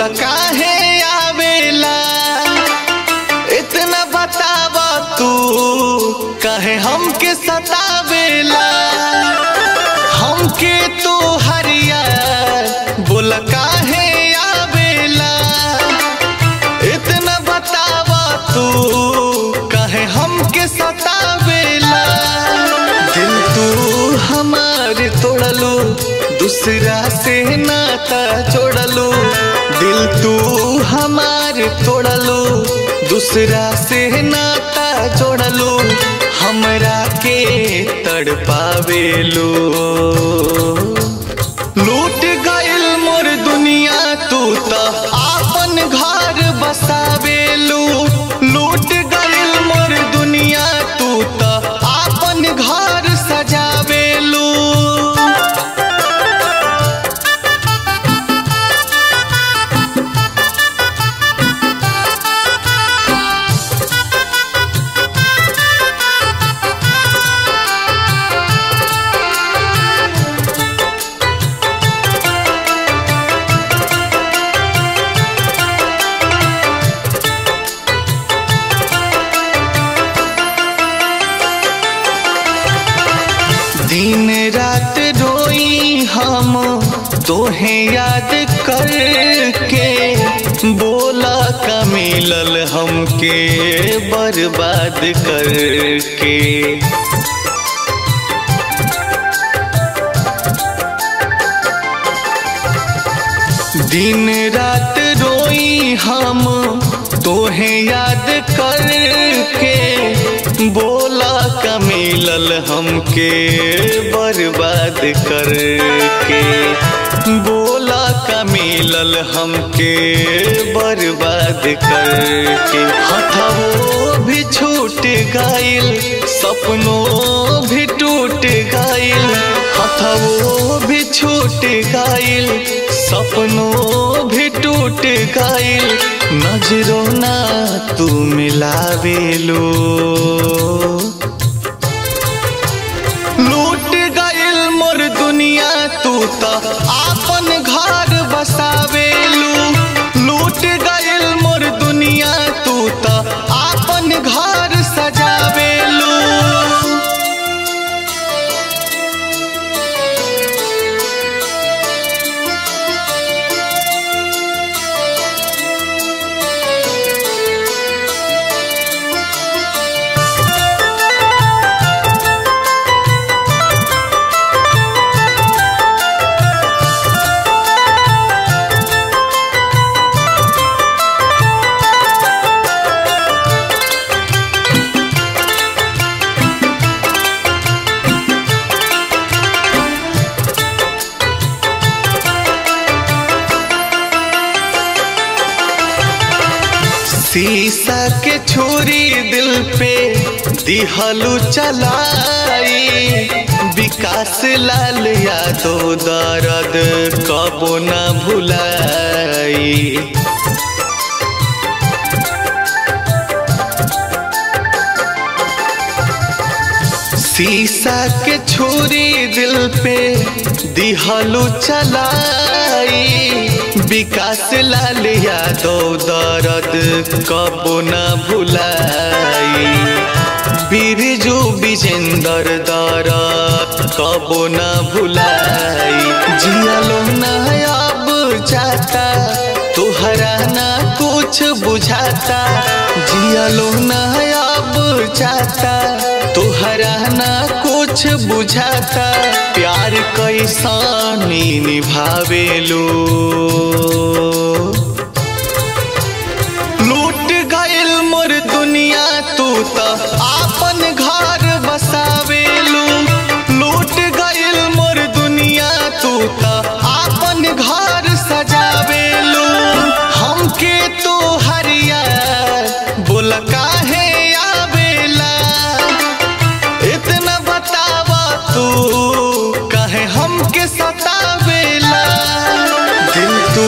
बोला काहे आवेला इतना बतावा तू काहे हमके सतावेला हमके तो हरिया बोला काहे आवेला इतना बतावा तू काहे हमके सतावेला दिल तू हमार तोड़लू दूसरा से नाता जोड़लू दिल तू हमार तोड़लू दूसरा से नाता जोड़लू हमरा के तड़पावेलू लूट गइल मोर दुनिया तू त आपन घर बसावेलू लूट गइल मोर दुनिया तू त आपन घर सजावेलू दिन रात रोई हम तोहे याद करके बोला का मिलल हमके बर्बाद करके दिन रात रोई हम तोहे याद करके बोला का मिलल हमके बर्बाद करके बोला का मिलल हमके बर्बाद करके हथवो भी छूट गइल सपनों भी टूट गइल हथवो भी छूट गइल सपनों भी टूट गइल नजरों ना तू मिलावेलो लूट गइल मोर दुनिया तू त आपन घर बसावेलू लूट गइल मोर दुनिया तू त आपन घर सजावेलू शीशा के छुरी दिल पे दिहलू चलाई विकास लाल यादव दर्द कबो न भुलाई शीशा के छुरी दिल पे दिहलू चलाई विकास लाल यादव दर्द कबो न भुलाई बिरजू विजेंदर दर्द कबो न भुलाई जियालो न अब जाता तुहरा ना कुछ बुझाता जियालो न अब जाता तुहरा ना कुछ बुझाता प्यार कैसानी निभावेलो लूट गइल मोर दुनिया तू त आपन घर बसावेलू लूट गइल मोर दुनिया तू त आपन घर सजावेलू हमके तो हरिया बोल काहे आवेला इतना बतावा तू कहे हमके सतावेला दिल तू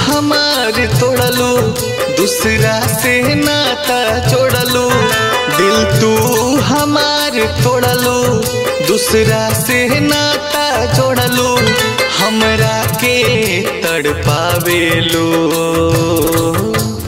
हमार तोड़लू दूसरा से नाता जोड़लू दिल दिल तू हमार तोड़लो दूसरा से नाता जोड़लो हमरा के तड़पावेलो